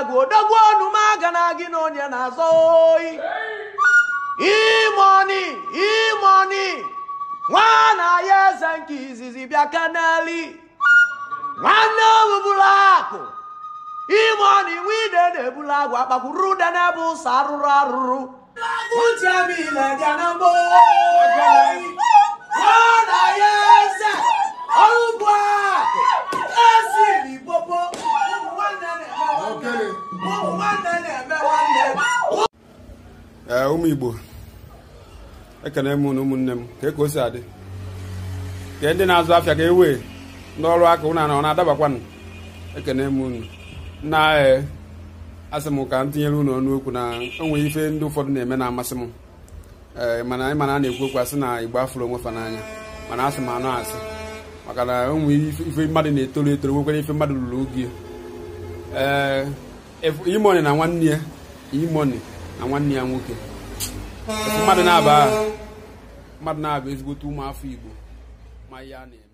agụ odogwu onumaga na gị na onye na-azọ oyi imoni imoni nwa na ya eze nke izizi bịa kaneli nwanne obubulu akụ imoni nwide na-ebulu agwụ akpakwuru ude n'ebe ụsọ arụrụ arụrụ uchebiile bịa na mbọ nwa na ya eze ọrụ bụ akụ esiri popo ụmụ nwanne na-eme nwanne ụmụ nwanne na-eme nwanne ee ụmụ igbo ekene m na ụmụnne m ka ka o si adị ka ndị na-azụ afịa ka ewe ndị ọrụ aka ụnụ na ọ na-adabakwanụ ekene m unu na ee asị m ka m tinyere unu ọnụ okwu na o nwere ife ndị ụfọdụ na-eme na-amasị m ee mana anyị mana a na-ekwu okwu asị na igbo afụrụ onwe fa n'anya mana asị m anụ asị maka na o nwere ife ife mmadụ na-etoro etoro nwekwara ife mmadụ lụrụ oge ee imoni na nwanne ya imoni na nwanne ya nwoke Efu mmadụ na-aba mmadụ na-aba ezigbote ụmụafọ igbo ma ihe a na-eme